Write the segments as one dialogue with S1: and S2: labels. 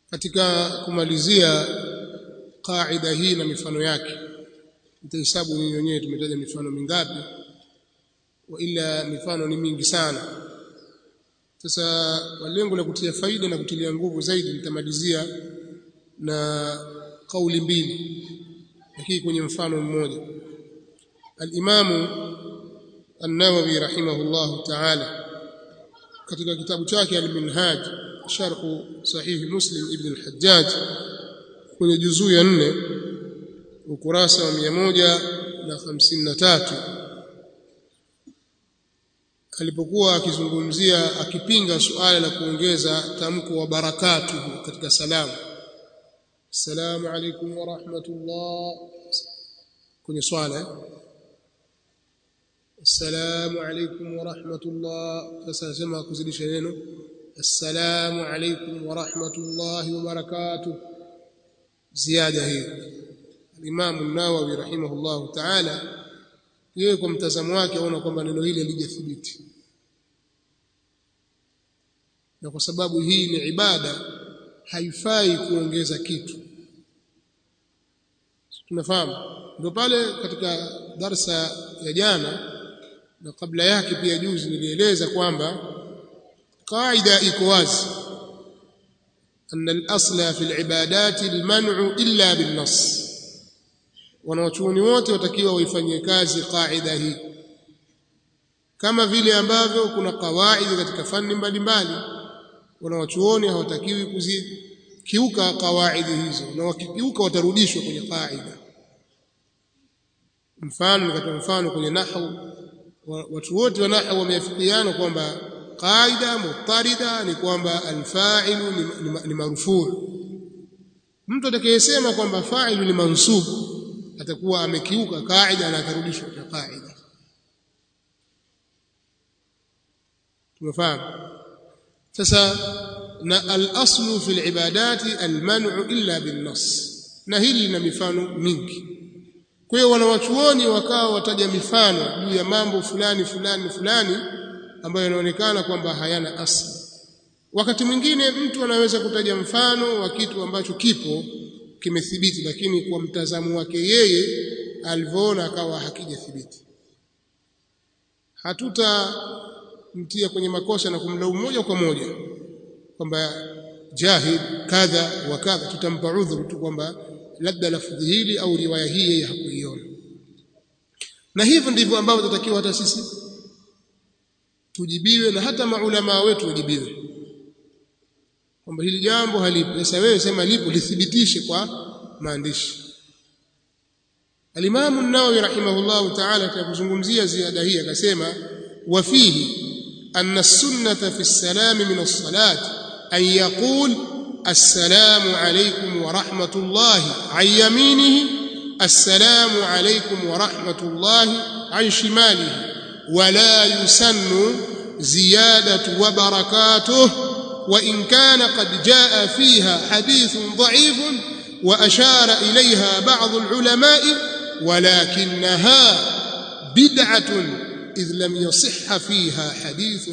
S1: katika kumalizia kaida hii na mifano yake mtahesabu nyinyi wenyewe tumetaja mifano mingapi wa ila mifano ni mingi sana sasa kwa lengo la kutia faida na kutilia nguvu zaidi nitamalizia na kauli mbili lakini kwenye mfano mmoja al-Imamu An-Nawawi rahimahullahu ta'ala katika kitabu chake Al-Minhaj sharh sahih Muslim ibn al-Hajjaj kwenye juzuu ya 4 ukurasa wa 153 alipokuwa akizungumzia akipinga suala la kuongeza tamko wa barakatuhu katika salamu assalamu alaykum wa rahmatullah kwenye swala assalamu alaykum wa rahmatullah sasa nasema kuzidisha neno assalamu alaykum wa rahmatullahi wa barakatuh ziada hii Imam an-Nawawi rahimahullahu ta'ala yeye kwa mtazamo wake aona kwamba neno hili halijathibiti na kwa sababu hii ni ibada haifai kuongeza kitu tunafahamu ndio pale katika darsa ya jana na kabla yake pia juzi nilieleza kwamba kaida iko wazi أن الأصل في العبادات المنع إلا بالنص wanawachuoni wote watakiwa waifanyie kazi kaida hii kama vile ambavyo kuna kawaida katika fani mbalimbali wanawachuoni hawatakiwi kuzikiuka kawaida hizo na wakikiuka watarudishwa kwenye kaida mfano nikatoa mfano kwenye nahwu watu wote wa nahwu wameafikiana kwamba qaida mutarida ni kwamba alfa'ilu ni, ni, ni marufuu mtu atakayesema kwamba fa'ilu ni mansub atakuwa amekiuka kaida na atarudishwa kwa kaida tumefahamu sasa na al-aslu fi al-ibadati al-man'u illa bin-nass na hili lina mifano mingi kwa hiyo wanawachuoni wakawa wataja mifano juu ya mambo fulani fulani fulani ambayo yanaonekana kwamba hayana asli wakati mwingine mtu anaweza kutaja mfano wa kitu ambacho kipo kimethibiti lakini kwa mtazamo wake yeye alivyoona akawa hakijathibiti hatutamtia kwenye makosa na kumlaumu moja kwa moja kwamba jahid kadha wa kadha tutampa udhuru tu kwamba labda lafudhi hili au riwaya hii yeye hakuiona na hivyo ndivyo ambavyo tunatakiwa hata sisi tujibiwe na hata maulama wetu wajibiwe kwamba hili jambo halipo sasa wewe sema lipo lithibitishe kwa maandishi Al-Imam an-Nawawi rahimahullah ta'ala akazungumzia ziada hii akasema wa fihi anna as-sunnata fi as-salam min as-salat an yaqul السلام عليكم ورحمة الله عن يمينه السلام عليكم ورحمة الله عن شماله ولا يسن زيادة وبركاته وإن كان قد جاء فيها حديث ضعيف وأشار إليها بعض العلماء ولكنها بدعة إذ لم يصح فيها حديث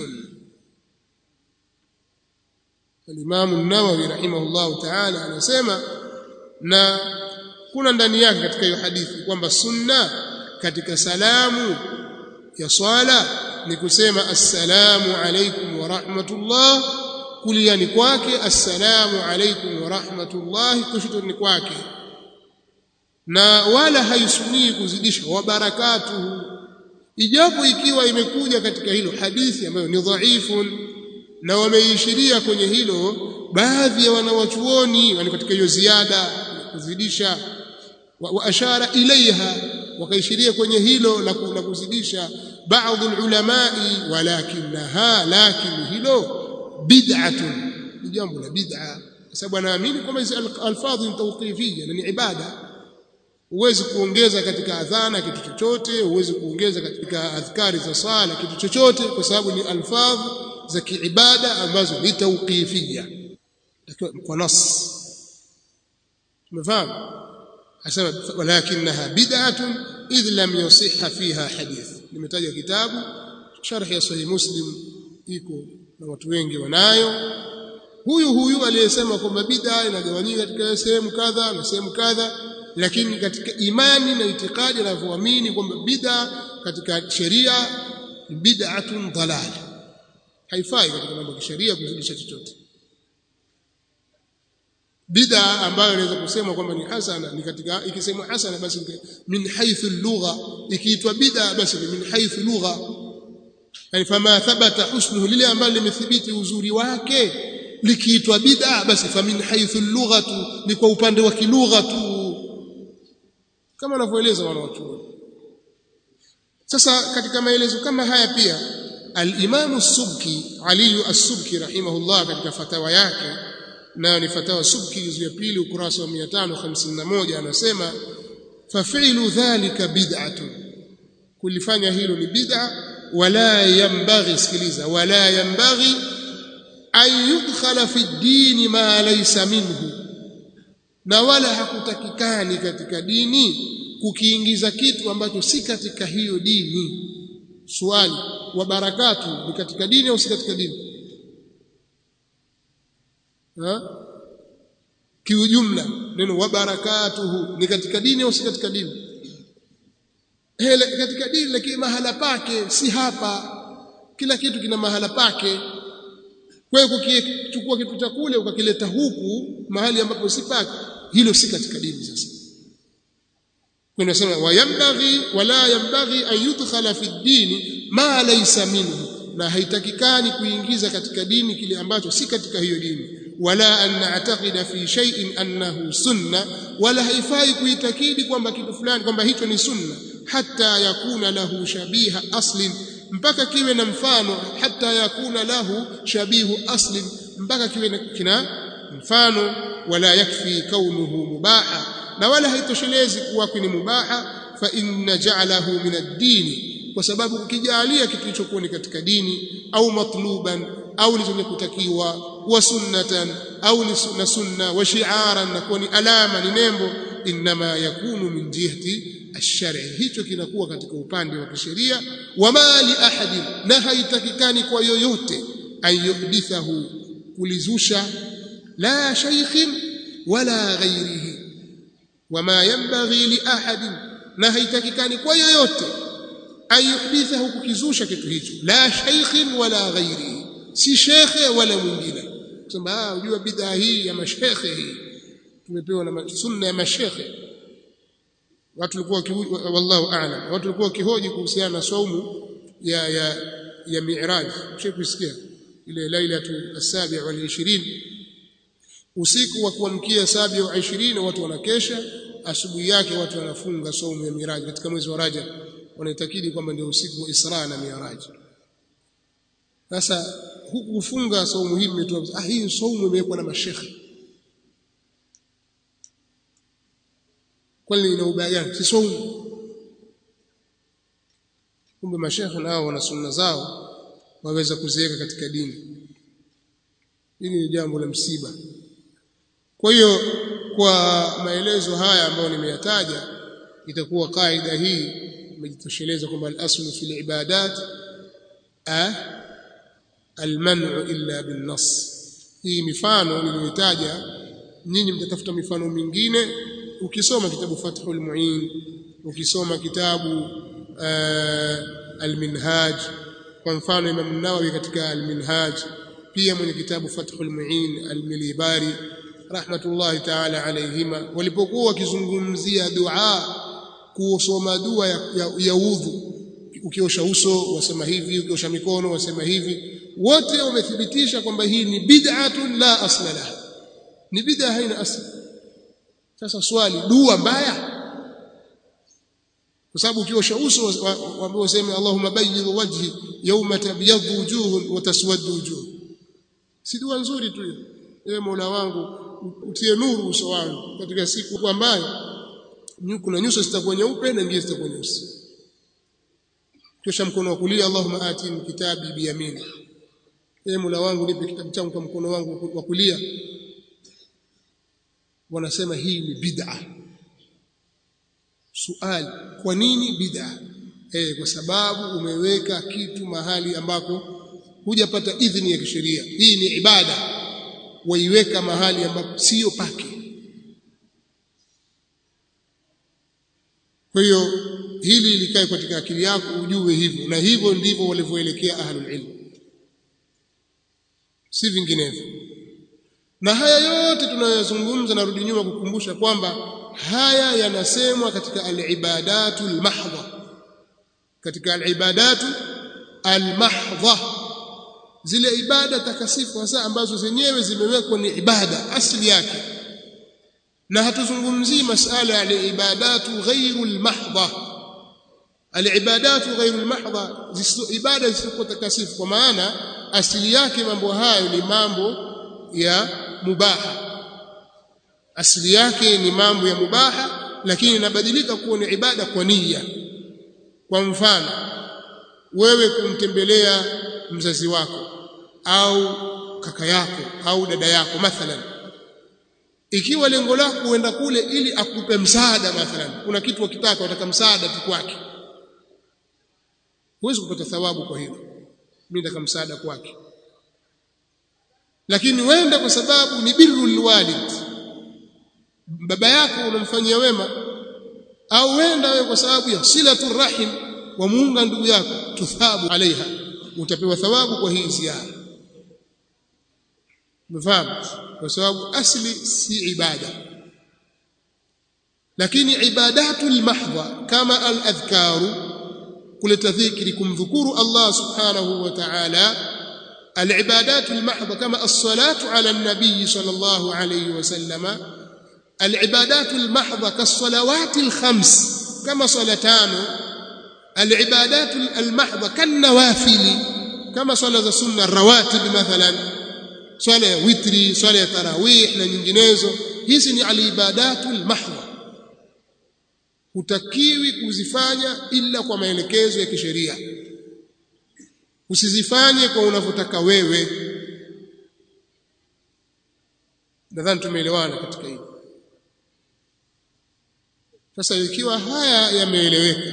S1: الإمام النووي رحمه الله تعالى anasema na kuna ndani yake katika hiyo hadithi kwamba sunna katika salamu ya swala ni kusema assalamu alaykum wa rahmatullah kuliani kwake assalamu alaykum wa rahmatullah kushotoni kwake na wala haisunii kuzidisha wa barakatuhu ijapo ikiwa imekuja katika hilo hadithi ambayo ni dhaifun na wameishiria kwenye hilo baadhi ya wanawachuoni yani katika hiyo ziada kuzidisha wa, wa ashara ilaiha wakaishiria kwenye hilo la kuzidisha baadhi ulamai walakinaha lakini hilo bid'atun ni jambo la bid'a kwa sababu anaamini kwamba hizi alfadhi ni tawqifiyya na ni ibada huwezi kuongeza katika adhana kitu chochote huwezi kuongeza katika adhkari za sala kitu chochote kwa sababu ni alfadhi za kiibada ambazo ni tawqifiyya kwa nas tumefahamu asema walakinaha bid'atun idh lam yusihha fiha hadith nimetaja kitabu sharh ya sahih muslim iko na watu wengi wanayo huyu huyu aliyesema kwamba bid'a inagawanyika katika sehemu kadha na sehemu kadha lakini katika imani na itikadi anavyoamini kwamba bid'a katika sheria ni bid'atun dalal haifai katika mambo ya sheria kuzidisha chochote bid'a ambayo inaweza kusema kwamba ni hasana ni katika ikisemwa hasana basi min haythu lugha ikiitwa bid'a basi ni min haythu lugha yani fama thabata husnuhu lile ambalo limethibiti uzuri wake likiitwa bid'a basi fa min haythu lughatu ni kwa upande wa kilugha tu kama wanavyoeleza wanawachuoni sasa katika maelezo kama haya pia al-Imam as-Subki Ali as-Subki rahimahullah katika fatawa yake nayo ni fatawa Subki juzu ya pili ukurasa wa 551 anasema fa fi'lu dhalika bid'atun kulifanya hilo ni bid'a wala yambaghi sikiliza wala yambaghi an yudkhala fi dini ma laysa minhu na wala hakutakikani katika dini kukiingiza kitu ambacho si katika hiyo dini swali wa barakatu ni katika dini au si katika dini ha kiujumla neno wa barakatuhu ni katika dini au si katika dini hele katika dini lakini mahala pake si hapa kila kitu kina mahala pake kwa hiyo kukichukua kitu cha kule ukakileta huku mahali ambapo si pake hilo si katika dini sasa kuna sema wayambaghi wala yambaghi an yudkhala fi dini ma laysa minhu na haitakikani kuingiza katika dini kile ambacho si katika hiyo dini wala an na'taqida fi shay'in annahu sunna wala haifai kuitakidi kwamba kitu fulani kwamba hicho ni sunna hatta yakuna lahu shabiha aslin mpaka kiwe na mfano hatta yakuna lahu shabihu aslin mpaka kiwe kina mfano wala yakfi kaunuhu mubaha na wala haitoshelezi kuwa ni mubaha fa inna ja'alahu min ad-din kwa sababu ukijalia kitu hicho kuwa ni katika dini au matluban au ni kutakiwa wa sunnatan au ni sunna sunna wa shi'aran na kuwa ni alama ni nembo inma yakunu min jihati ash-shar'i hicho kinakuwa katika upande wa kisheria wama li ahadin na haitakikani kwa yoyote ayuhdithahu kulizusha la shaykhin wala ghairihi wama yanbaghi li ahadin na haitakikani kwa yoyote ayuhdithahu kukizusha kitu hicho la shaykhin wala ghairihi si shekhe wala mwingine kusema ah unajua bidhaa hii ya mashekhe hii tumepewa na sunna ya mashekhe watu walikuwa wallahu a'lam watu walikuwa kihoji kuhusiana na saumu ya ya ya mi'raj mshakusikia ile lailatu as-sabi' wal 20 usiku wa kuamkia sabi wa 20 watu wanakesha asubuhi yake watu wanafunga saumu ya miraj katika mwezi wa Rajab wanaitakidi kwamba ndio usiku wa Isra na Miraj sasa huku kufunga saumu hii imetoa ah hii saumu imewekwa na mashekhe kwani ina ubaya gani si saumu kumbe mashekhe nao wana sunna zao waweza kuziweka katika dini hili ni jambo la msiba kwa hiyo kwa maelezo haya ambayo nimeyataja itakuwa kaida hii imejitosheleza kwamba al-aslu fil ibadat al-man'u illa bin-nass hii mifano niliyotaja nyinyi mtatafuta mifano mingine ukisoma kitabu Fathul Muin ukisoma kitabu al-Minhaj kwa mfano Imam Nawawi katika al-Minhaj pia mwenye kitabu Fathul Muin al-Milibari rahmatullahi ta'ala alayhima walipokuwa wakizungumzia dua kusoma dua ya, ya, ya udhu ukiosha uso wasema hivi ukiosha mikono wasema hivi wote wamethibitisha kwamba hii ni bid'atun la asla laha ni bid'a haina asli sasa swali dua mbaya kwa sababu ukiosha uso ambao useme Allahumma bayyid wajhi yawma tabyaddu wujuhun wa taswaddu wujuh si dua nzuri tu hiyo ewe Mola wangu utie nuru uso wangu katika siku ambayo kuna nyuso zitakuwa nyeupe na nyingine zitakuwa nyeusi kisha mkono wa kulia Allahumma atini kitabi biyamini ewe Mola wangu nipe kitabu changu kwa mkono wangu wa kulia wanasema hii ni bid'a suali kwa nini bid'a eh kwa sababu umeweka kitu mahali ambako hujapata idhini ya kisheria hii ni ibada waiweka mahali ambapo sio pake kwa hiyo hili likae katika akili yako ujue hivyo na hivyo ndivyo walivyoelekea ahlul ilm si vinginevyo na haya yote tunayozungumza narudi nyuma kukumbusha kwamba haya yanasemwa katika al-ibadatu al-mahdha katika al-ibadatu al-mahdha zile ibada takasifu hasa ambazo zenyewe zimewekwa ni ibada asili yake na hatuzungumzii masala ya ibadatu ghairu al-mahdha al-ibadatu ghairu al-mahdha ibada zisizokuwa takasifu kwa maana asili yake mambo hayo ni mambo ya mubaha asili yake ni mambo ya mubaha lakini inabadilika kuwa ni ibada kwa nia kwa mfano wewe kumtembelea mzazi wako au kaka yako au dada yako mathalan ikiwa lengo lako uenda kule ili akupe msaada mathalan kuna kitu ukitaka unataka msaada tu kwake huwezi kupata thawabu kwa hilo mimi nataka msaada kwake lakini wenda kwa sababu ni birrul walid baba yako unamfanyia wema au wenda wewe kwa sababu ya silatu rahim wa muunga ndugu yako tuthabu alaiha utapewa thawabu kwa hii ziara mfahamu kwa sababu asli si ibada lakini ibadatul mahdha kama al adhkaru kuleta dhikri kumdhukuru Allah subhanahu wa ta'ala العبادات المحضة كما الصلاة على النبي صلى الله عليه وسلم العبادات المحضة كالصلوات الخمس كما صلاتان العبادات المحضة كالنوافل كما صلاة السنة الرواتب مثلا صلاة وتري صلاة تراويح na nyinginezo hizi ni alibadatu almahdha hutakiwi kuzifanya ila kwa maelekezo ya kisheria usizifanye kwa unavyotaka wewe nadhani tumeelewana katika hili sasa ikiwa haya yameeleweka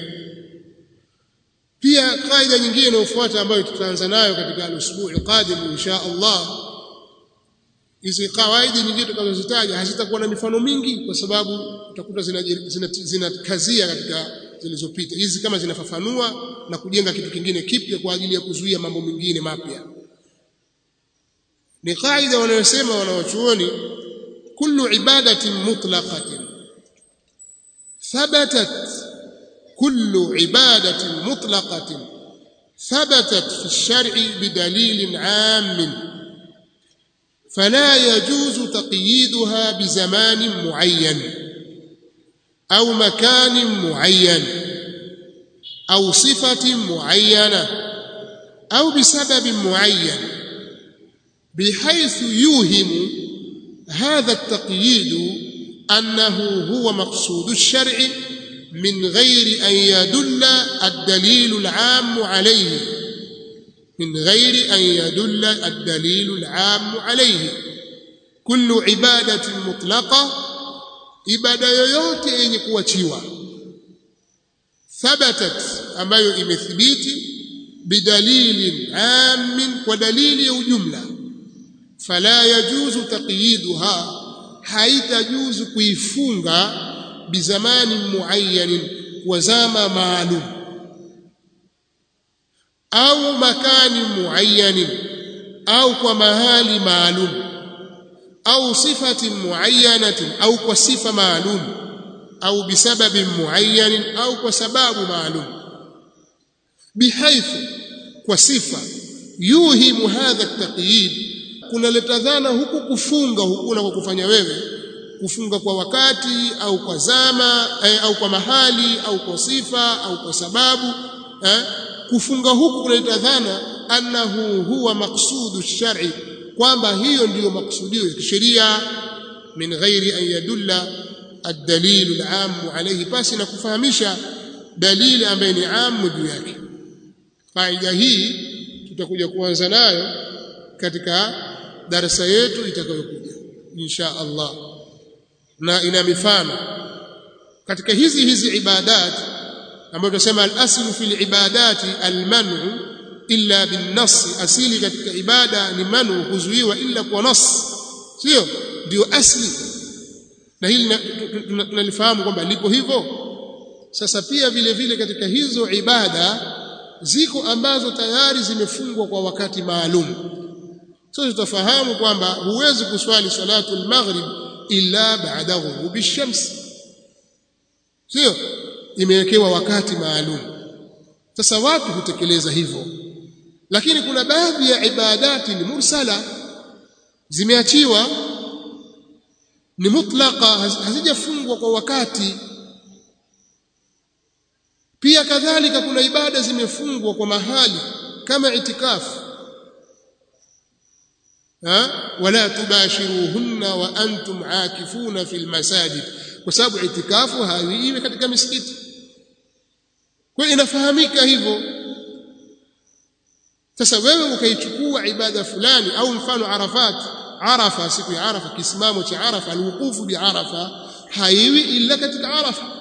S1: pia kaida nyingine inayofuata ambayo tutaanza nayo katika al-usbu' al-qadim insha Allah hizi kawaidi nyingine tutakazozitaja hazitakuwa na mifano mingi kwa sababu utakuta zinakazia zina, zina katika zilizopita hizi kama zinafafanua na kujenga kitu kingine kipya kwa ajili ya kuzuia mambo mengine mapya ni kaida wanayosema wanawachuoni kullu ibadatin mutlaqatin thabatat kullu ibadatin mutlaqatin ثبتت في الشرع بدليل عام فلا يجوز تقييدها بزمان معين أو مكان معين أو صفة معينة أو بسبب معين بحيث يوهم هذا التقييد أنه هو مقصود الشرع من غير أن يدل الدليل العام عليه من غير أن يدل الدليل العام عليه كل عبادة مطلقة ibada yoyote yenye kuachiwa thabatat ambayo imethibiti bidalilin amin kwa dalili ya ujumla fala yajuzu taqyiduha haitajuzu kuifunga bizamani muayyanin wa zama maalum au makani muayyanin au kwa mahali maalum au sifati muayyanatin au kwa sifa maalum au bisababi muayyanin au kwa sababu maalum bihaithu kwa sifa yuhimu hadha at-taqyid kunaleta dhana huku kufunga huku na kwa kufanya wewe kufunga kwa wakati au kwa zama eh, au kwa mahali au kwa sifa au kwa sababu eh, kufunga huku kunaleta dhana annahu huwa maqsudu shar'i kwamba hiyo ndiyo maksudio ya kisheria min ghairi an yadulla ad-dalil al-aam alayhi basi na kufahamisha dalili ambayo ni amu juu yake faida hii tutakuja kuanza nayo katika darasa yetu itakayokuja insha Allah na ina mifano katika hizi hizi ibadat ambayo tunasema al-aslu fil ibadati al-man'u illa bin-nass asili katika ibada ni manu kuzuiwa illa kwa nas sio ndio asli na hili tunalifahamu kwamba lipo hivyo sasa pia vile vile katika hizo ibada ziko ambazo tayari zimefungwa kwa wakati maalum sasa tutafahamu kwamba huwezi kuswali salatu al-maghrib illa ba'da ghurubi shams sio imewekewa wakati maalum sasa watu hutekeleza hivyo lakini kuna baadhi ya ibadati ni mursala zimeachiwa ni mutlaqa hazijafungwa kwa wakati pia kadhalika kuna ibada zimefungwa kwa mahali kama itikafu ha wala tubashiruhunna wa antum aakifuna fil masajid kwa sababu itikafu haiwi katika misikiti kwa inafahamika hivyo sasa wewe ukaichukua ibada fulani au mfano arafat arafa siku ya arafa kisimamo cha arafa alwuqufu bi arafa haiwi illa katika arafa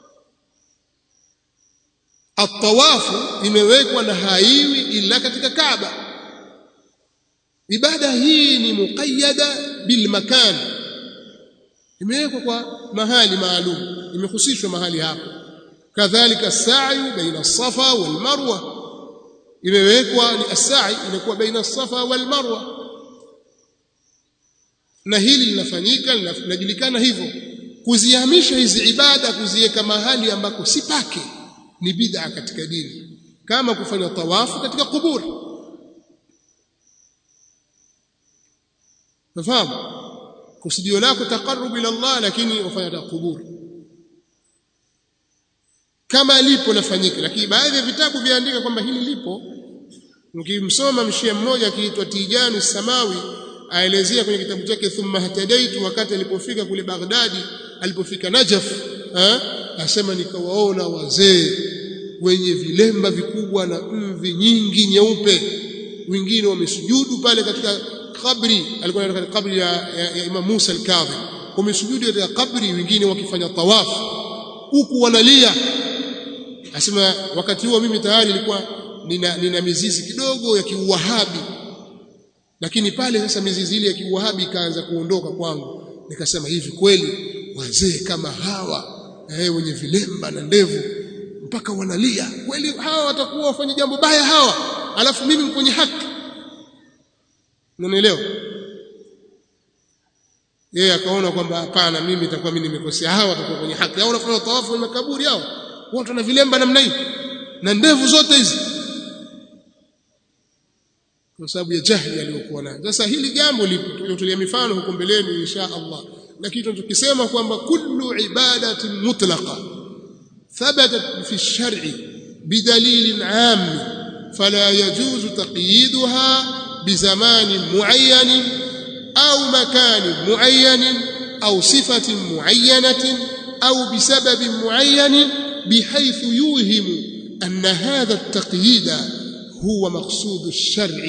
S1: atawafu imewekwa na haiwi illa katika kaaba ibada hii ni muqayyada bil makan imewekwa kwa mahali maalum imehusishwa mahali hapo kadhalika sa'i baina as-safa wal marwa imewekwa ni as-sa'i inakuwa baina as-safa wal marwa na hili linafanyika linajulikana hivyo kuzihamisha hizi ibada kuziweka mahali ambako si pake ni bid'a katika dini kama kufanya tawafu katika kuburi nafahamu kusudio lako taqarrub ila Allah lakini wafanya kuburi kama lipo lafanyika lakini baadhi ya vitabu viandika kwamba hili lipo mkimsoma mshia mmoja akiitwa Tijani Samawi aelezea kwenye kitabu chake thumma hatadaitu wakati alipofika kule Baghdadi alipofika Najaf eh asema nikawaona wazee wenye vilemba vikubwa na mvi nyingi nyeupe wengine wamesujudu pale katika kabri alikuwa katika kabri ya, ya, ya Imam Musa al-Kadhim wamesujudu katika kabri wengine wakifanya tawafu huku wanalia asema wakati huo mimi tayari nilikuwa nina, nina mizizi kidogo ya kiuwahabi lakini pale sasa mizizi ile ya kiuwahabi ikaanza kuondoka kwangu nikasema hivi kweli wazee kama hawa eh, wenye vilemba na ndevu mpaka wanalia kweli hawa watakuwa wafanye jambo baya hawa alafu mimi kwenye haki unanielewa yeye akaona kwamba hapana mimi nitakuwa mimi nimekosea hawa watakuwa kwenye haki hao wanafanya tawafu kwenye makaburi hao watu wana vilemba namna hii na ndevu zote hizi kwa sababu ya jahili aliyokuwa nayo sasa hili jambo lipo tutolea mifano huko mbeleni insha Allah lakini tunachokisema kwamba kullu ibadatin mutlaqa thabatat fi ash-shar'i bidalil 'am fala yajuzu taqyiduha بزمان معين أو مكان معين أو صفة معينة أو بسبب معين بحيث يوهم أن هذا التقييد هو مقصود الشرع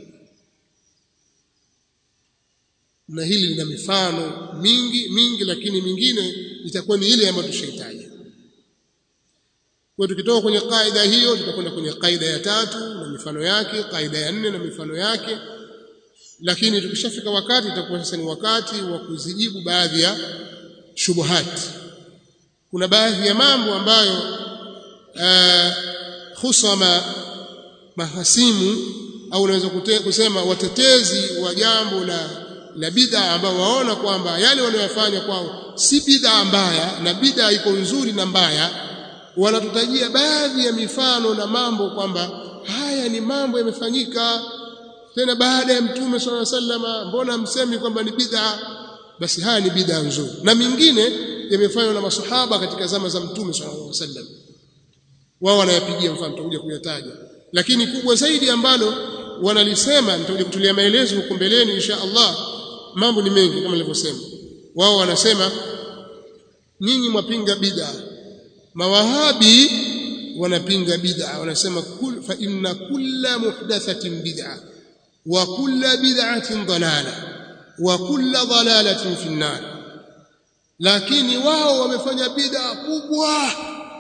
S1: na hili lina mifano mingi mingi lakini mingine itakuwa ni ile ambayo tushaitaja kwa tukitoka kwenye kaida hiyo tutakwenda kwenye kaida ya tatu na mifano yake kaida ya nne na mifano yake lakini tukishafika wakati itakuwa sasa ni wakati wa kuzijibu baadhi ya shubuhati kuna baadhi ya mambo ambayo uh, husama mahasimu au unaweza kusema watetezi wa jambo la la bid'a ambao waona kwamba yale wanayofanya kwao si bid'a mbaya na bid'a iko nzuri na mbaya wanatutajia baadhi ya mifano na mambo kwamba haya ni mambo yamefanyika tena baada ya mtume swalla sallama mbona msemi kwamba ni bid'a basi haya ni bid'a nzuri na mingine yamefanywa na masahaba katika zama za mtume sallallahu alaihi wasallam wao wanayapigia mfano tutakuja kuyataja lakini kubwa zaidi ambalo wanalisema nitakuja kutulia maelezo huko mbeleni insha Allah mambo ni mengi kama nilivyosema wao wanasema nyinyi mwapinga bid'a mawahabi wanapinga bid'a wanasema kul, fa inna kulla muhdathatin bid'a wa kulla bid'atin dalala wa kulla dalalatin fi an lakini wao wamefanya bid'a kubwa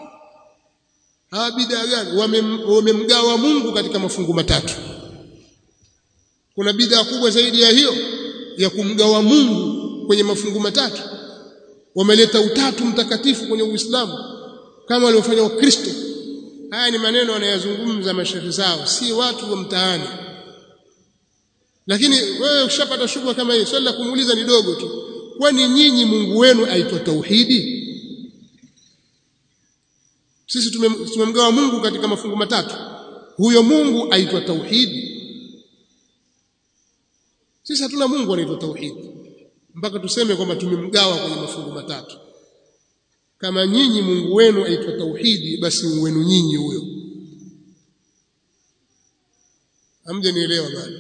S1: ha bid'a gani wamemgawa Mungu katika mafungu matatu kuna bid'a kubwa zaidi ya hiyo ya kumgawa Mungu kwenye mafungu matatu wameleta utatu mtakatifu kwenye Uislamu kama waliofanya Wakristo haya ni maneno wanayozungumza mashehe zao si watu wa mtaani lakini wewe ukishapata shubha kama hiyo swali la kumuuliza ni dogo tu kwani nyinyi Mungu wenu aitwa tauhidi sisi tumemgawa Mungu katika mafungu matatu huyo Mungu aitwa tauhidi sisi hatuna Mungu anaitwa tauhidi mpaka tuseme kwamba tumemgawa kwenye mafungu matatu kama nyinyi Mungu wenu aitwa tauhidi basi wenu nyinyi huyo hamje nielewa bado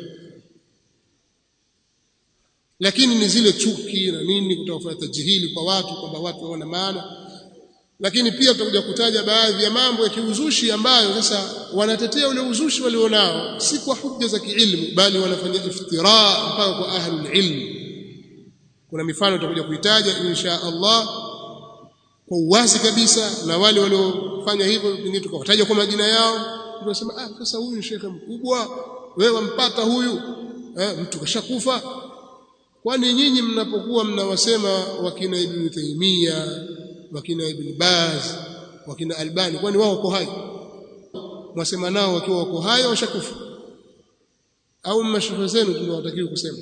S1: lakini ni zile chuki na nini kutawafanya tajihili kwa watu kwamba watu waona maana lakini pia tutakuja kutaja baadhi ya mambo ya kiuzushi ambayo sasa wanatetea ule uzushi walionao si kwa hujja za kiilmu bali wanafanya iftira mpaka kwa ahlul ilm kuna mifano tutakuja kuitaja insha Allah kwa uwazi kabisa na wale waliofanya hivyo pengine tukawataja kwa majina yao tunasema ah sasa huyu ni shekhe mkubwa wewe wampata huyu eh, mtu kashakufa kwani nyinyi mnapokuwa mnawasema wakina Ibn Taymiyyah wakina Ibn Baz wakina Albani kwani wao wako hai mwasema nao wakiwa wako hai washakufa au mashaikh zenu tunawatakiwa kusema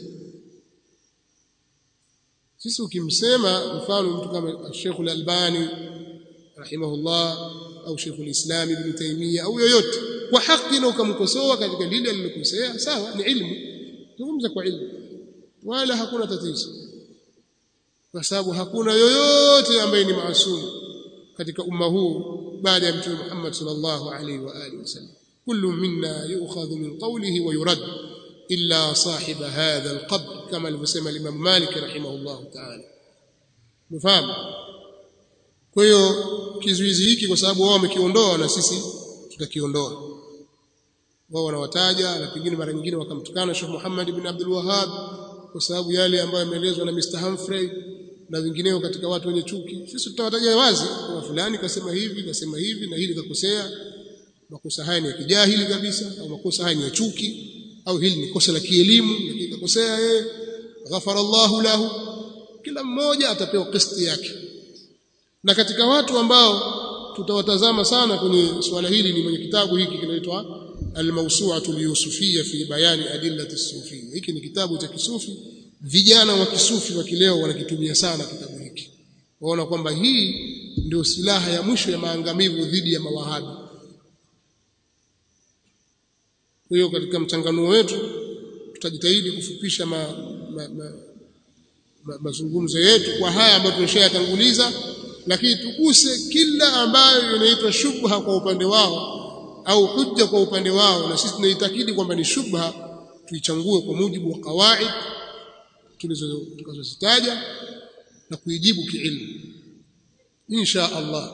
S1: sisi ukimsema mfano mtu kama Sheikh Al-Albani rahimahullah au Sheikh Al-Islam Ibn Taymiyyah au yoyote kwa haki na ukamkosoa katika lile alilokosea sawa ni ilmu zungumza kwa ilmu wala hakuna tatizo kwa sababu hakuna yoyote ambaye ni maasum katika umma huu baada ya mtume Muhammad sallallahu alaihi wa alihi wasallam kullu minna yu'khadhu min qawlihi wa yurad illa sahib hadha alqabr kama alivyosema Imam Malik rahimahullah ta'ala mfahamu kwa hiyo kizuizi hiki kwa sababu wao wamekiondoa na sisi tutakiondoa wao wanawataja na pengine mara nyingine wakamtukana Sheikh Muhammad ibn Abdul Wahhab kwa sababu yale ambayo yameelezwa na Mr Humphrey na wengineo katika watu wenye chuki sisi tutawataja wazi kwa fulani kasema hivi kasema hivi na hili kakosea makosa haya ni ya kijahili kabisa au makosa haya ni ya chuki au hili ni kosa la kielimu lakini kakosea yeye ghafara Allahu lahu kila mmoja atapewa kisti yake na katika watu ambao tutawatazama sana kwenye swala hili ni mwenye kitabu hiki kinaitwa Al-Mawsu'atu al-Yusufiyya fi bayani adillati as-sufiyya hiki ni kitabu cha kisufi vijana wa kisufi wa kileo wanakitumia sana kitabu hiki waona kwamba hii ndio silaha ya mwisho ya maangamivu dhidi ya mawahabi kwa hiyo katika mchanganuo wetu tutajitahidi kufupisha ma, ma, ma, ma, mazungumzo yetu kwa haya ambayo tumeshayatanguliza lakini tuguse kila ambayo inaitwa shubha kwa upande wao au hujja kwa upande wao na sisi tunaitakidi kwamba ni shubha tuichangue kwa mujibu wa kawaid tulizozitaja na kuijibu kiilmu insha Allah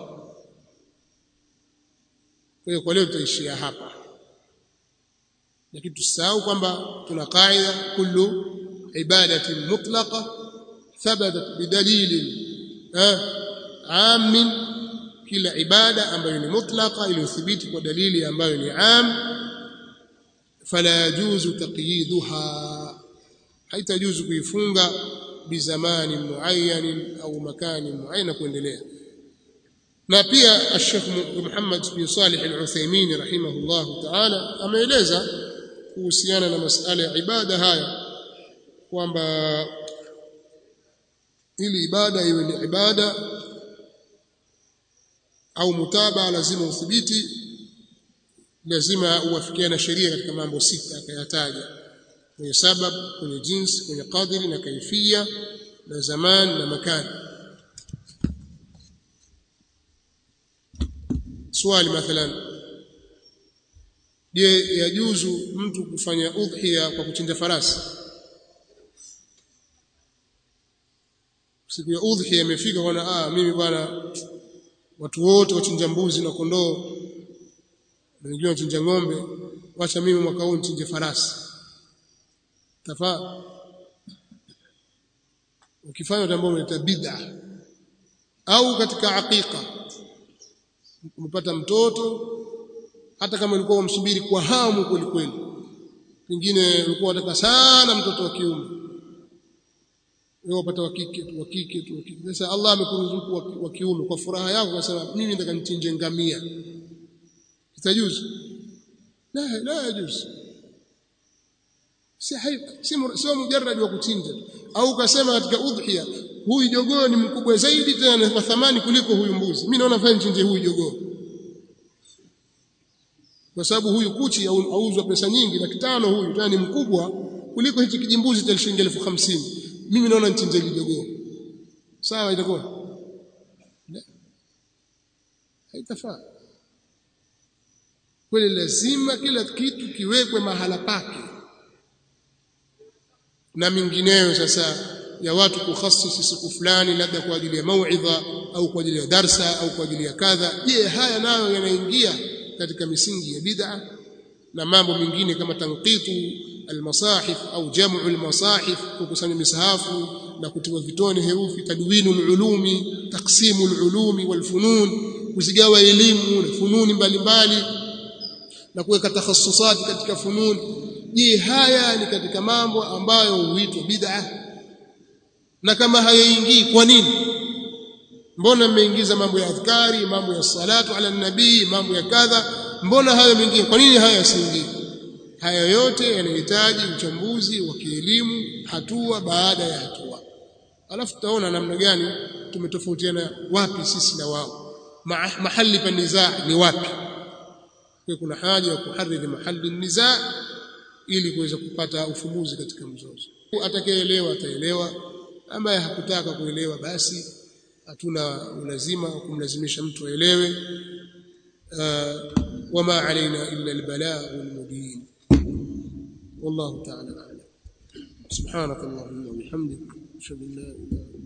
S1: kwa hiyo kwa leo tutaishia hapa lakini tusahau kwamba tuna kaida kullu ibadatin mutlaqa thabatat bidalilin amin kila ibada ambayo ni mutlaqa iliyothibiti kwa dalili ambayo ni am fala yajuzu taqyiduha haitajuzu kuifunga bizamani muayyan au makani muayyan kuendelea na pia Sheikh Muhammad bin Salih Al-Uthaymeen rahimahullah ta'ala ameeleza kuhusiana na masala ya ibada haya kwamba ili ibada iwe ni ibada au mutaba lazima uthibiti lazima uwafikiane na sheria katika mambo sita akayataja kwenye sabab kwenye jinsi kwenye qadri na kaifia na zaman na makani swali mathalan je yajuzu mtu kufanya udhiya kwa kuchinja farasi siku ya udhiya imefika bwana ah mimi bwana watu wote wachinja mbuzi na kondoo na wengine wachinja ng'ombe wacha mimi mwaka huu nichinje farasi tafaa ukifanya jambo unaita bid'a au katika aqiqa umepata mtoto hata kama ulikuwa umsubiri kwa hamu kweli kweli pengine ulikuwa unataka sana mtoto wa kiume wewe upata wa kike tu wa kike tu wa kike sasa Allah amekuruzuku wa kiume kwa furaha yako unasema mimi nataka nichinje ngamia itajuzu la la yajuzu si hai si sio mujarrad wa kuchinja au ukasema katika udhiya huyu jogoo ni mkubwa zaidi tena kwa thamani kuliko huyu mbuzi mimi naona fanya nichinje huyu jogoo kwa sababu huyu kuchi auzwa pesa nyingi laki tano huyu tena ni mkubwa kuliko hichi kijimbuzi cha shilingi elfu hamsini mimi naona nichinje jogoo sawa itakuwa haitafaa kweli lazima kila kitu kiwekwe mahala pake na mingineyo sasa ya watu kukhasisi siku fulani labda kwa ajili ya mauidha au kwa ajili ya darsa au kwa ajili ya kadha je haya nayo yanaingia katika misingi ya bid'a na mambo mengine kama tanqitu almasahif au jamu almasahif kukusanya misahafu na kutiwa vitone herufi tadwinu alulumi taksimu alulumi walfunun kuzigawa elimu na fununi mbalimbali na kuweka takhassusati katika fununi je haya ni katika mambo ambayo huitwa bid'a na kama hayaingii kwa nini mbona mmeingiza mambo ya adhkari mambo ya salatu ala nabii mambo ya kadha mbona hayo mengine kwa nini haya yasiingii haya yote yanahitaji uchambuzi wa kielimu hatua baada ya hatua alafu tutaona namna gani tumetofautiana wapi sisi na wao mahali pa nizaa ni wapi kwa kuna haja ya kuhariri mahali nizaa ili kuweza kupata ufumbuzi katika mzozo atakayeelewa ataelewa ambaye hakutaka kuelewa basi hatuna ulazima wa kumlazimisha mtu aelewe wama alaina illa albalagh almubin والله تعالى اعلم سبحانك اللهم وبحمدك اشهد ان لا اله الا